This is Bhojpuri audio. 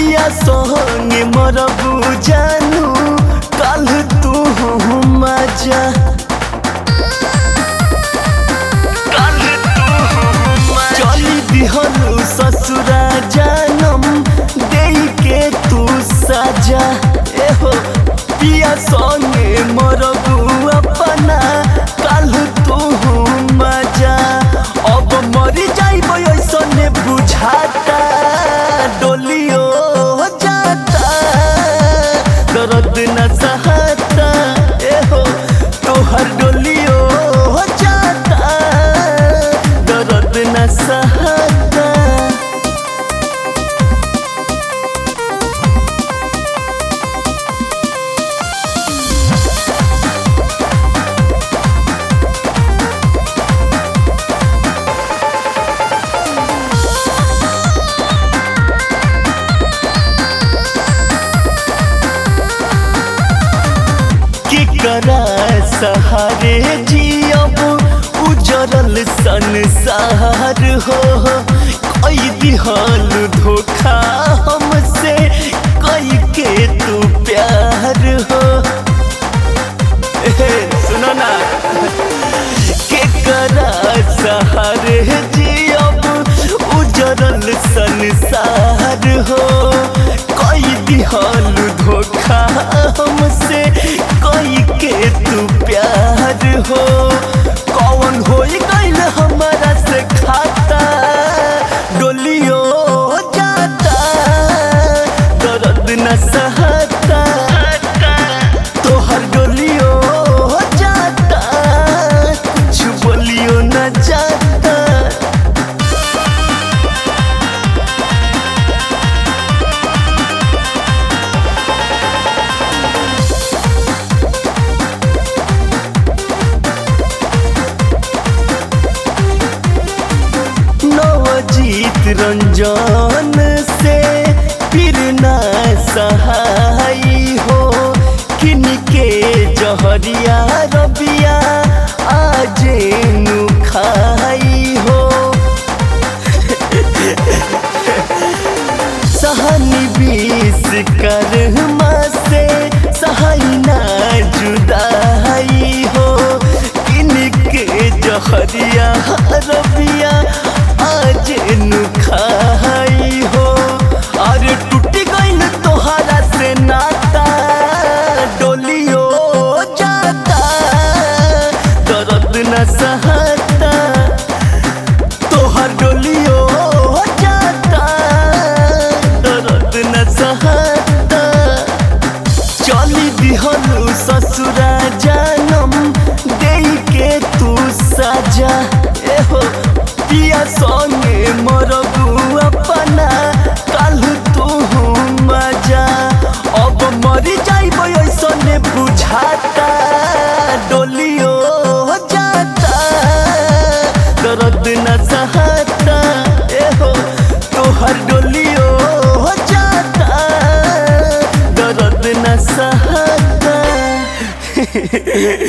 पिया संगे मरबू जानू कल तू मजा चली दिहनु ससुरा जानम दे के तू सजा एहो पिया संगे मरबू अपना कल तू मजा अब मरी जाइब ऐसने बुझाता डोलियो जाता दर्द न सहता एहो तोहर डोलियो जाता दर्द न सहता केकरा सहारे जियब उजरल संसार हो कई दिहल धोखा हमसे कई के तू प्यार हो ए, सुनो ना केकरा सहारे जियब उजरल संसार हो कई दिहल धोखा हमसे कई के तू प्यार हो कौन हो गईल हमारा से खाता डोलियो जाता दर्द न सहता तोहर डोलियो जाता कुछ बोलियो न जाता नवजीत रंजन से फिर ना सहाई हो किनके जहरिया रबिया आजे नु खाई हो सहनी बीस कर से सहाई ना जुदाई हो किनके जहरिया रबिया आज नु खाई हो अरे टूट गईल तोहरा से नाता डोलियो जाता दर्द न सहता तोहर डोलियो जाता दर्द न सहता चली दिहनु ससुरा जानम दे के तू सजा एहो पिया संगे मरबू अपना कल तू मजा अब मरी जाइब ऐसने बुझाता डोलियो जाता दर्द न सहता एहो तोहर डोलियो जाता दर्द न सहता